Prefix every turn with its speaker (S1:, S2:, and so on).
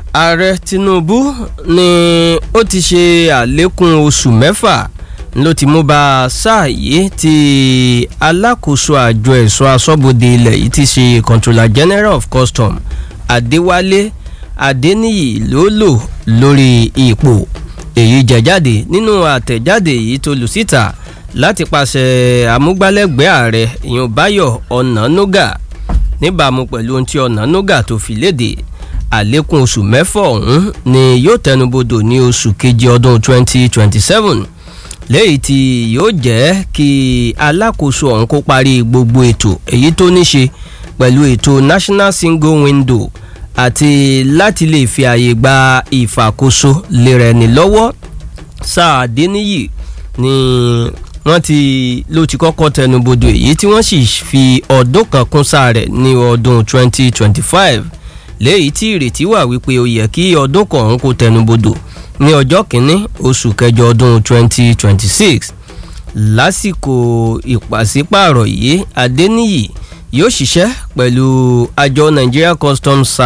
S1: ààrẹ tinubu ni ó ti ṣe àlékún oṣù mẹ́fà ló ti mú bá sáà yìí tí alákòóso àjọ ẹ̀ṣọ́ aṣọ́bodè ilẹ̀ yìí ti ṣe controller general of custom adéwálé adéníyì ló lò lórí ipò èyí jẹ̀jáde nínú àtẹ̀jáde yìí tó lù síta láti pàṣẹ amúgbálẹ́gbẹ̀ẹ́ ààrẹ ìyọ̀n báyọ̀ ọ̀nànúgà níbàámu pẹ̀lú ohun tí ọ̀nànúgà tó fi léde àlékún oṣù mẹ́fà ọ̀hún ni yóò tẹnubodò ní oṣù kejì ọdún 2027 léyìí tí yóò jẹ́ kí alákòóso ọ̀hún kó parí gbogbo ètò èyí tó ní ṣe pẹ̀lú ètò national single window àti láti lè fi àyè gba ìfàkóso lérẹ̀ ní lọ́wọ́ sáà adéníyì ni wọ́n ti ló ti kọ́kọ́ tẹnubodò èyí tí wọ́n sì fi ọdún kan kún sáà rẹ̀ ní ọdún 2025 léyìí tí ìrètí wà wípé ó yẹ kí ọdún kọ̀ọ̀hún kó tẹnubodò ní ọjọ́ kìíní oṣù kẹjọ ọdún 2026 lásìkò ìpàsípààrọ̀ yìí adéníyì yóò ṣiṣẹ́ pẹ̀lú àjọ nigeria customs